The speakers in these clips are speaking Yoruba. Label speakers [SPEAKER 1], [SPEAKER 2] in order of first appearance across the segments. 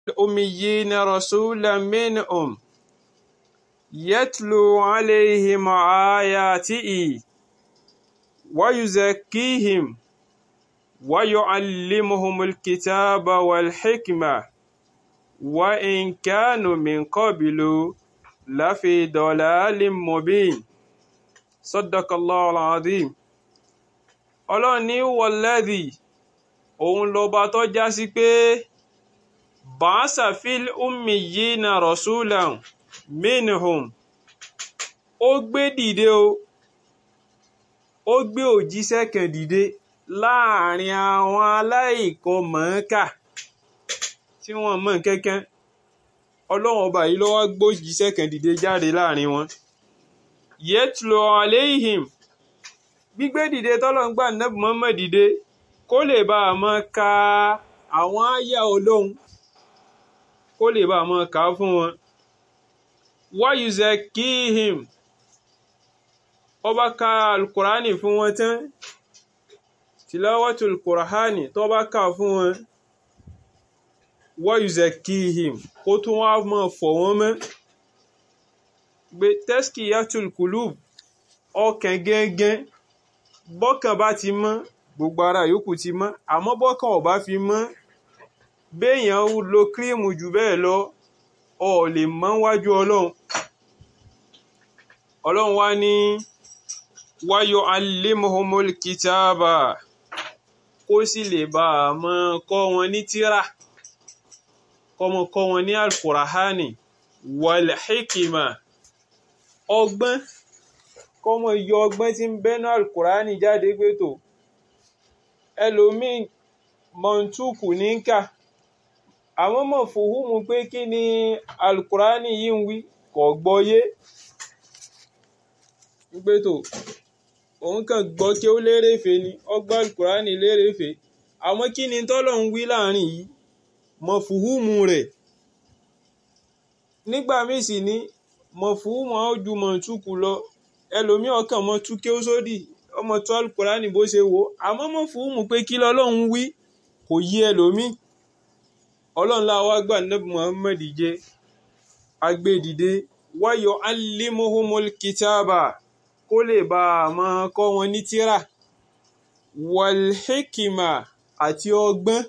[SPEAKER 1] الأميين رسولا منهم يتلو عليهم آياته ويزكيهم ويعلمهم الكتاب والحكمة وإن كانوا من قبل لفي ضلال مبين صدق الله العظيم ọlọ́run ní wọlẹ́dì òun lọ́ba tó já sí pé bàásà fil ummi yìí na rasulan minhum ó gbé dìde o ó gbé òjíṣẹ́ kan dìde láàrin àwọn aláìkan mọ̀ọ́kà tí wọ́n mọ̀ kẹ́kẹ́ ọlọ́run ọba yìí ló wá gbójíṣẹ́ kan dìde jáde láàrin wọn yẹtùlọ aléhìm gbígbé dìde tọ́lọ̀ ń gbà nẹ́bù mọ́mọ́ dìde kó lè bá a mọ́ ka àwọn àyà olóhun kó lè bá a mọ́ ka fún wọn wáyùzẹ̀ kíhìm ọba ka alukurani fún wọn tán tìlọ́wọ́tò alukurani tó bá ka fún wọn wáyùzẹ̀ kíhìm kó tún wá mọ́ fọ̀ wọ́n mọ́ gbé tẹ́sìkì yàtùl kùlùb ọkàn gẹ́gẹ́ bọ́kàn bá ti mọ́ gbogbo ara yòókù ti mọ́ àmọ́ bọ́kàn ò bá fi mọ́ béèyàn lo kírímù jù bẹ́ẹ̀ lọ ọ lè mọ́ wájú ọlọ́run ọlọ́run wá ní wáyọ alimuhumul kitaba kó sì lè bá a mọ́ kọ́ wọn ní tíra kọ́mọ kọ́ wọn ní alkurahani wàlhíkìmà ọgbọ́n kọ́mọ yọ ọgbọ́n tí ń bẹ́nu alukurani jáde pé tó ẹlòmíì mọ̀ntúkù ní kà àwọn mọ̀ fòhùnmù pé kí ni alukurani yìí ń wí kò gbọ́yé pé tó òun kàn gbọ́ kí ó lérèfé ni ọgbọ́n alukurani lérèfé àwọn kí ni tọ́lọ̀ ń wí láàrin yìí mọ̀ fòhùnmù rẹ̀ nígbà míì sì ní mọ̀ fòhùnmù àwọn ju mọ̀ntúkù lọ ẹlòmíì ọkàn mọ tú kí ó sódì ọmọ tó alukurani bó ṣe wò àmọ́ mọ̀ fún mu pé kí lọ́lọ́run wí kò yí ẹlòmíì ọlọ́run láwa gbà nẹ́bù muhammed jẹ́ agbẹ́dìde wáyọ̀ alimuhumul kitaba kó lè bá a máa kọ́ wọn ní tíra walhikima àti ọgbọ́n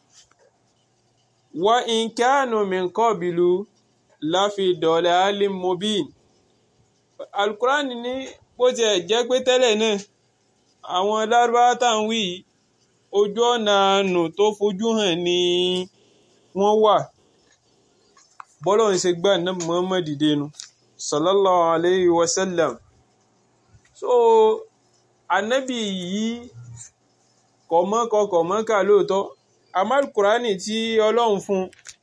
[SPEAKER 1] wa in kanu min qabilu láfi dalalim mubin alukurani ní bó tiẹ̀ jẹ́ pé tẹ́lẹ̀ náà àwọn lárúbáwá tá à ń wí ojú ọ̀nà àánú tó fojú hàn ni wọ́n wà bọ́lọ̀ ń ṣe gbà náà Muhammad dẹnu sallallahu alayhi wa sallam so anabi yìí kọ̀mọ́kọ kọ̀mọ́kà lóòótọ́ àmọ́ alukurani tí ọlọ́run fún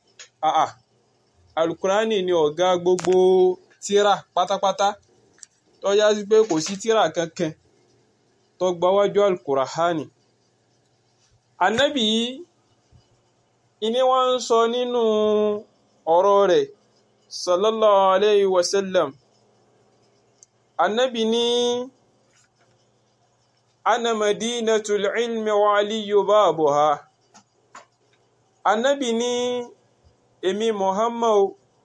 [SPEAKER 1] alukurani ni ọ̀gá gbogbo tíra pátápátá tó yá sí pé kò sí tíra kankan tó gbáwájú alukurahani anabi yìí ìní wọ́n ń sọ nínú ọ̀rọ̀ rẹ̀ sallallahu alayhi wa sallam anabi ní ana madinatul ilmi wa aliyu babuha anabi ní èmi muhammad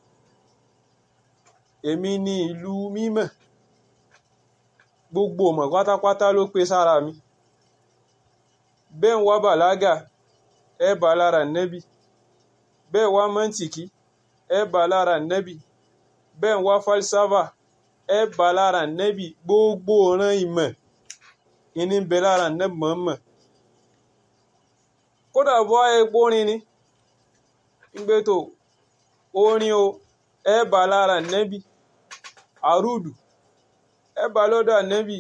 [SPEAKER 1] èmi ní ìlú mímọ́ gbogbo ọmọ pátápátá ló pé sára mi bẹ́ẹ̀ ń wá bàlágà ẹ bá lára nẹ́bì bẹ́ẹ̀ wá mọ́ntìkì ẹ bá lára nẹ́bì bẹ́ẹ̀ ń wá falsafa ẹ bá lára nẹ́bì gbogbo ọ̀ràn ìmọ̀ ìní ń bẹ lára nẹ́bì mọ̀ọ́mọ̀ kódà bọ́ epo orin ni ń gbé tó orin o ẹ bá lára nẹ́bì àrùdù ẹ bá lọ́dọ̀ ànẹ́bì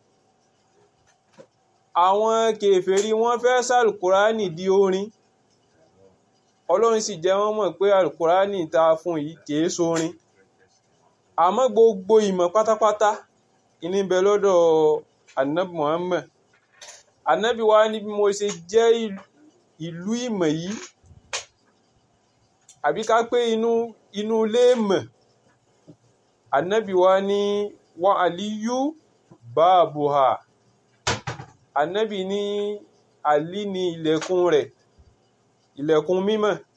[SPEAKER 1] àwọn kèfèrí wọ́n fẹ́ sàlùkùránì di orin ọlọ́run sì jẹ́ wọ́n mọ̀ pé àlùkùránì ta fún yìí kìí sórin àmọ́ gbogbo ìmọ̀ pátápátá ìní bẹ lọ́dọ̀ ànábì Muhammad ànábì wa ní bí mo ṣe jẹ́ ìlú ìmọ̀ yìí àbí ká pé inú inú ilé ìmọ̀ ànábì wa ní wa aliyu baabuha ànábì ní àlí ní ilẹ̀kùn rẹ̀ ilẹ̀kùn mímọ́